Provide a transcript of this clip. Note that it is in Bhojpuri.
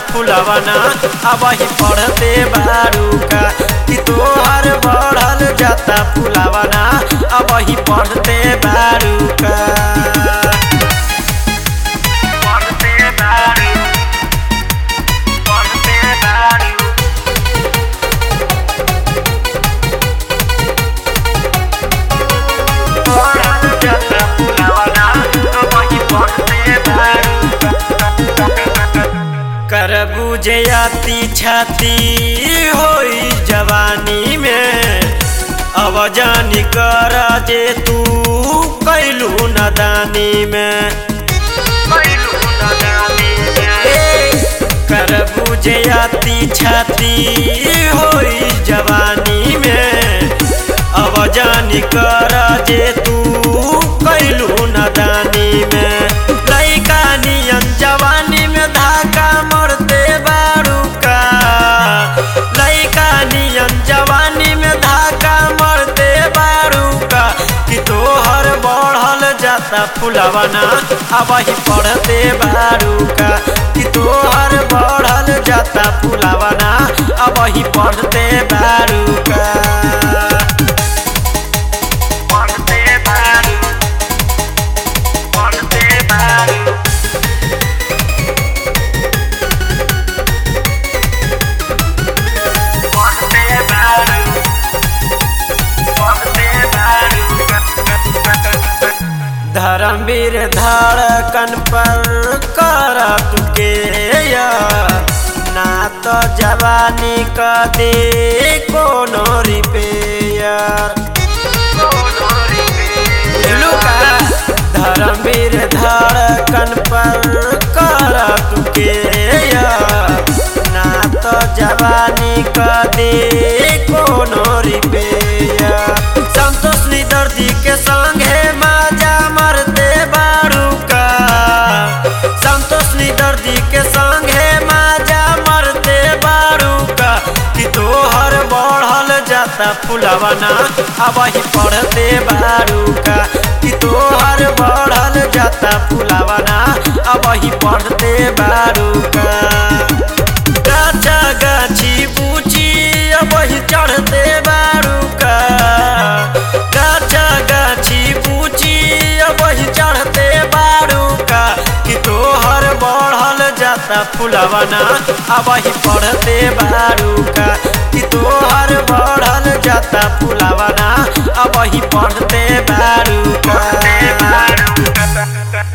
फुलवना अब ही पढ़ते बारू का कि तोहर बढ़ल जाता फुलवना अब ही पढ़ते बारू का पढ़ते बारू पढ़ते बारू बढ़ल जाता फुलवना अब ही पढ़ते बारू कर बुझयाती छाती होई जवानी में अब जानी कर जे तू कैलू नदानी में कैलू नदानी में कर बुझयाती छाती होई जवानी में अब जानी कर जे तू कैलू नदानी में लैका नियन जवानी में धाका मरते बारू का लैका नियन जवानी में धाका मरते बारू का कि तोहर बढ़ल जाता फुलवना अब ही पढ़ते बारू का कि तोहर बढ़ल जाता फुलवना अब ही पढ़ते बारू का पढ़ते बारू पढ़ते बारू पढ़ते बारू पढ़ते बारू धर्मवीर धड़कन पर कर तुके ना तो जवानी क दे कोनो रिपेयर लुका धर्मवीर धड़कन पर कर तुके ना तो जवानी क दे कोनो रिपेयर संतोष दर्दी के संगे माजा मरते बारू का संतोष दर्दी के संगे माजा मरते बारू का कि तोहर बढ़ल जाता फुलवना अब ही पढ़ते बारू का कि तोहर बढ़ल जाता फुलवना अब ही पढ़ते बारू का गाछा गाछी पूछी अब ही चढ़ते बारू का गाछा गाछी पूछी अब ही चढ़ते बारू का कि तोहर बढ़ल जाता फुलवना अब ही पढ़ते बारू का कि तोहर बढ़ल जाता फुलवना अब ही पढ़ते